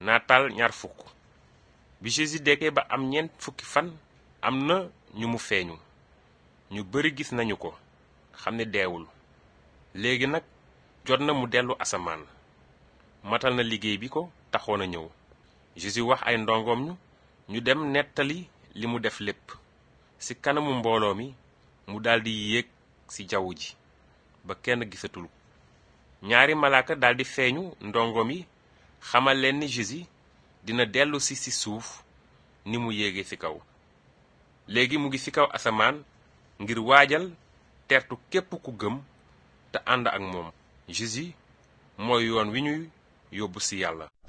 nataal ñaar fukk bi Jésus dekkee ba am ñeent fukki fan am na ñu mu feeñu ñu bari gis nañu ko xam ne deewul léegi nag jot na mu dellu asamaan matal na liggéey bi ko taxoon a ñëw Jésus wax ay ndongoom ñu ñu dem nettali li mu def lépp ci kanamu mbooloo mi mu daldi yéeg ci jaww ji ba kenn gisatul ñaari malaaka daldi feeñu ndongoom yi xamal leen ni Jésus dina dellu si ci suuf ni mu yéege ci kaw léegi mu ngi ci kaw asamaan ngir waajal tertu képp ku gëm te ànd ak moom Jésus mooy yoon wi ñuy yóbbu ci yàlla